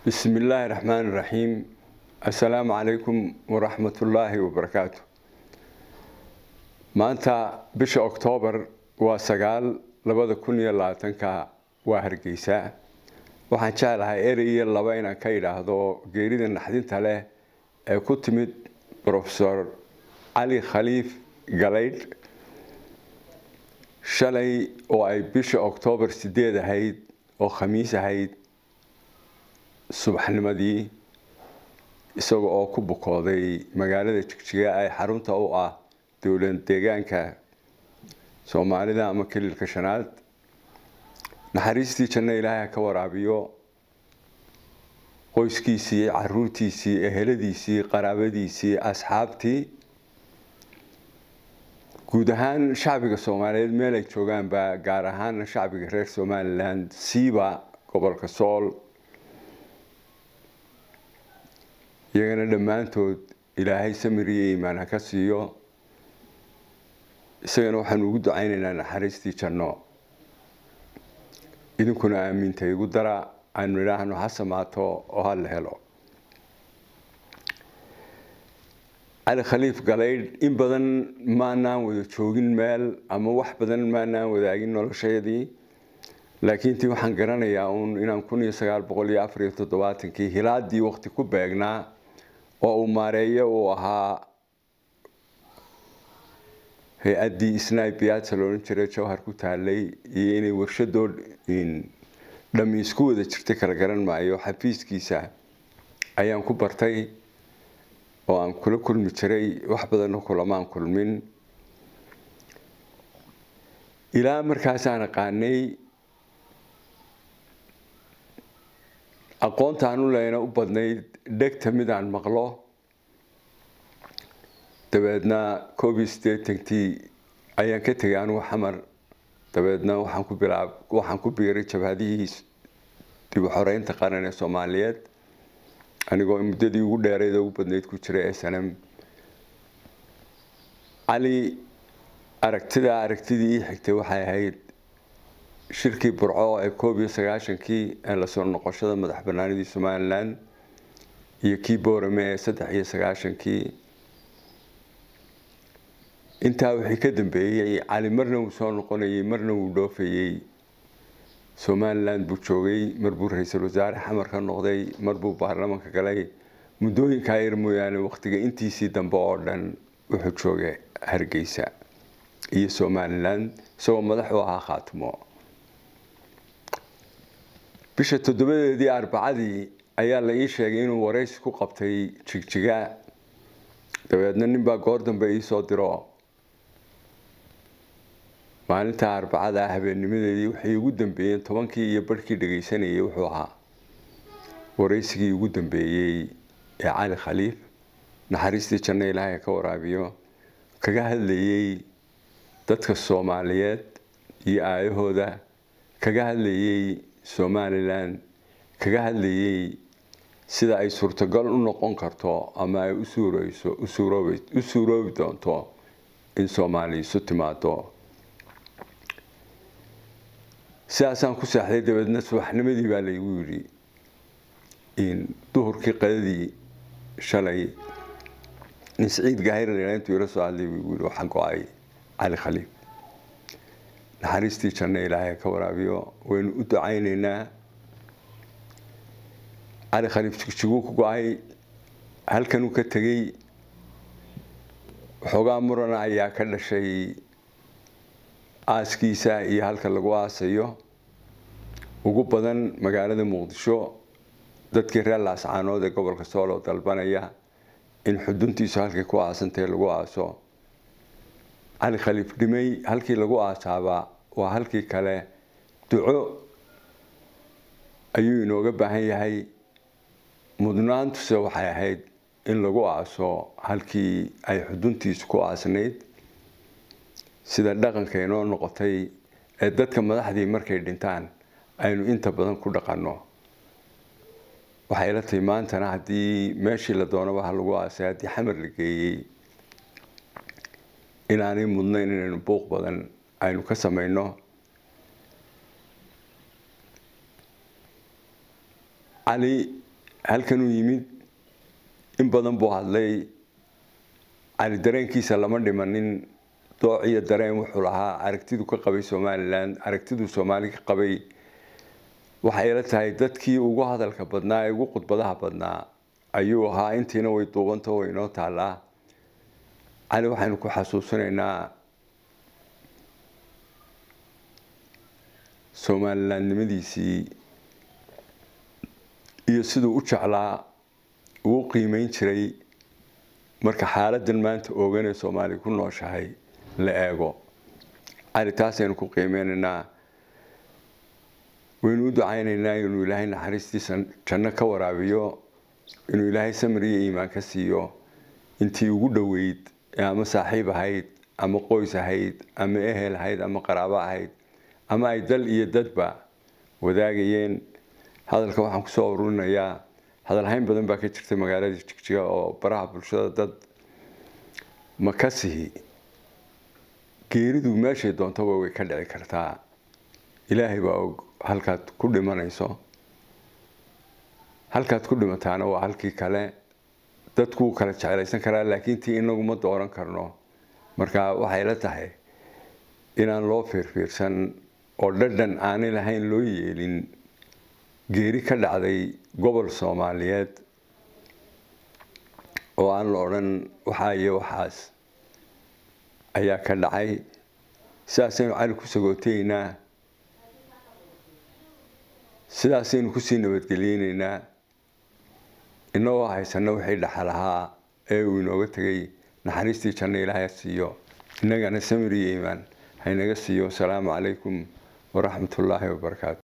bismi illaahi raxmaani raxiim assalaamu calaykum waraxmatullaahi wabarakaatu maanta bisha oktoobar waa sagaal labada kun iyo labaatanka waa hargeysa waxaan jeclahay erey iyo laba inaan ka idhaahdo geerida naxdinta leh ee ku timid rofesor cali khaliif galaydh shalay oo ay bisha oktoobar sideed ahayd oo khamiis ahayd subaxnimadii isaga oo ku bukooday magaalada jigjiga ay xarunta u ah dowlad deegaanka soomaalida ama kelilka shanaad naxariistii janno ilaahay ka waraabiyo qoyskiisii caruurtiisii eheladiisii qaraabadiisii asxaabtii guud ahaan shacbiga soomaaliyeed meel ay joogaanba gaar ahaana shacbiga reer somalilan siiba gobolka sool iyagana dhammaantood ilaahay samir iyo iimaan ha ka siiyo isagana waxaanu ugu ducaynaynaa naxariistii janno idinkuna aamiinta igu dara aynu idhaahno ha samaato oo ha la helo cali khaliif galaydh in badan maanaan wada joogin meel ama wax badan maanaan wadaagin noloshayadii laakiin tii waxaan garanayaa uun inaan kun iyo sagaal boqol iyo afar iyo toddobaatankii hilaadii waqti ku beegnaa oo uu maareeyo uu ahaa hay-addii snaibiyaadsa loodhan jiray jawhar ku taalay iyo inay warshadoo dhami isku wada jirtay kala garan maayo xafiiskiisa ayaan ku bartay oo aan kula kulmi jiray wax badanna kulamaan kulmin ilaa markaasaan aqaanay aqoontaan u leyna u badnayd dhegta midaan maqlo dabeedna koob iyo siddeetankii ayaan ka tegay anugu xamar dabeedna waxaan ku bilaab waxaan ku biiray jabhadihii dib u xoreynta qaran ee soomaaliyeed anigoo muddadii ugu dheereyd ugu badnayd ku jiray snm cali aragtida aragtidii ii xigtay waxay ahayd shirkii burco ee koob iyo sagaashankii ee lasoo noqoshada madax banaanidii somalilan iyo kii boorame ee saddex iyo sagaashankii intaa wixii ka dambeeyey cali marna wuu soo noqonayay marna wuu dhoofayey somalilan buu joogay mar buu ra-iisul wasaare xamar ka noqday mar buu baarlamanka galay muddooyinkaa yar mooyaane waqtiga intiisii dambe oo dhan wuxuu joogay hargeysa iyo somalilan isagoo madax u ahaa khaatimo bisha toddobadeedii arbacadii ayaa la ii sheegay inuu waraysi ku qabtay jigjiga dabeedna ninbaa goor dambe iisoo diro maalinta arbacada habeennimadeedii waxay ugu dambeeyeen tobankii iyo barhkii dhagaysanayay wuxuu ahaa waraysigii ugu dambeeyey ee cali khaliif naxariistii janno ilaahay ka waraabiyo kaga hadlayey dadka soomaaliyeed iyo aayahooda kaga hadlayey somalilan kaga hadlayey sida ay suurtagal u noqon karto ama ay usuureyso u suuroobi doonto in soomaali isu timaado sidaasaan ku seexday dabeedna subaxnimadii baa laygu yidhi duhurkii qadadii shalay nin siciid gaahirla intuu ila soo hadlay buu yidhi waxaa go-ay cali khaliif naxariistii janno ilaahay ka waraabiyo waynu u ducaynaynaa cali khaliif jigjiguu ku go-ay halkanuu ka tegey waxoogaa murana ayaa ka dhashay aaskiisa iyo halka lagu aasayo ugu badan magaalada muqdisho dadkii reer laascaanood ee gobolka soolo dalbanaya in xuduntiisu halkay ku aasantahe lagu aaso cali khaliif dhimay halkii lagu aasaaba waa halkii kale duco ayuu inooga baahan yahay mudnaantuse waxay ahayd in lagu aaso halkii ay xuduntiisu ku aasnayd sida dhaqanka inoo noqotay ee dadka madaxdii markay dhintaan aynu inta badan ku dhaqanno waxay la tahay maantana haddii meeshii la doonaba ha lagu aasay haddii xamar la geeyey inaanay mudnayn inaynu buuq badan aynu ka samayno cali halkanuu yimid in badan buu hadlay cali dareenkiisa lama dhimanin dooc iyo dareen wuxuu lahaa aragtidu ka qabay somalilan aragtiduu soomaali ka qabay waxay la tahay dadkii ugu hadalka badnaa ee ugu khudbadaha badnaa ayuu ahaa intiina way duubanta way inoo taallaa cali waxaynu ku xasuusinaynaa somalilandnimadiisii iyo siduu u jeclaa uu u qiimeyn jiray marka xaaladan maanta ooganee soomaali ku nooshahay la eego cali taasaynu ku qiimeynaynaa waynu u ducaynaynaa inuu ilaahay naxariistiisa janno ka waraabiyo inuu ilaahay samir iyo iimaan ka siiyo intii ugu dhoweyd ee ama saaxiib ahayd ama qoys ahayd ama ehel ahayd ama qaraabo ahayd ama ay dal iyo dadba wadaagayeen hadalka waxaan kusoo ururinayaa hadalhayn badan baa ka jirtay magaalada jigjiga oo baraha bulshada dad ma ka sihi geeridu meeshay doontaba way ka dhici kartaa ilaahay baa og halkaad ku dhimanayso halkaad ku dhimataana waa halkii kale dadkuu kala jeclaysan karaa laakiin tii inagu ma dooran karno marka waxay la tahay inaan loo fiirfiirsan oo dhadhan aanay lahayn loo yeelin geeri ka dhacday gobol soomaaliyeed oo aan la odhan waxaa iyo waxaas ayaa ka dhacay sidaasaynu cali ku sagootaynaa sidaasaynu kusii nabadgeliyeynaynaa inagoo haysana wixii dhaxal ahaa ee uu inooga tegay naxariistii janno ilaahay siiyo innagana samir iyo iimaan haynaga siiyo asalaamu calaykum waraxmat ullaahi wabarakaatu